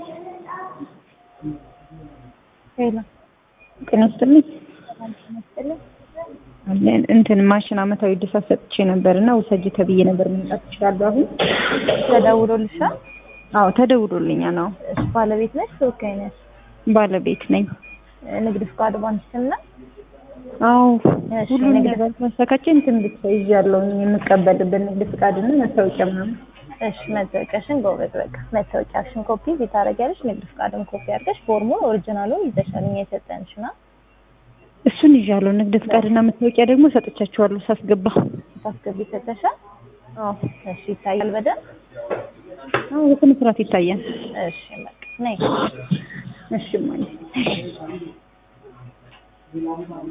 ሄሎ ጤና ይስጥልኝ። ይመስልኝ አለን እንትን ማሽን አመታዊ እድሳት ሰጥቼ ነበር እና ውሰጂ ተብዬ ነበር። መምጣት እችላለሁ አሁን? ተደውሎልሻል? አዎ ተደውሎልኛል። አዎ እሺ ባለቤት ነሽ ተወካይ ነሽ? ባለቤት ነኝ። ንግድ ፍቃድ ባንክ ስም ነው? አዎ እሺ፣ ሁሉም ንግድ- ነገር ማሳካቼ እንትን ብቻ ይዣለሁ የምቀበልበት ንግድ ፍቃድና መታወቂያ ምናምን። እሺ መታወቂያሽን ጎበዝ በቃ መታወቂያሽን ኮፒ እዚህ ታደርጊያለሽ። ንግድ ፍቃድን ኮፒ አድርገሽ ፎርሙን ኦሪጂናሉን ይዘሻል እኛ የሰጠንሽ ና እሱን ይዣለሁ። ንግድ ፍቃድና መታወቂያ ደግሞ ሰጥቻቸዋለሁ ሳስገባ። ታስገቢ ሰጠሻል። አዎ እሺ ይታያል በደንብ አዎ በስነ ስርዓት ይታያል። እሺ በቃ ነይ እሺ ማለት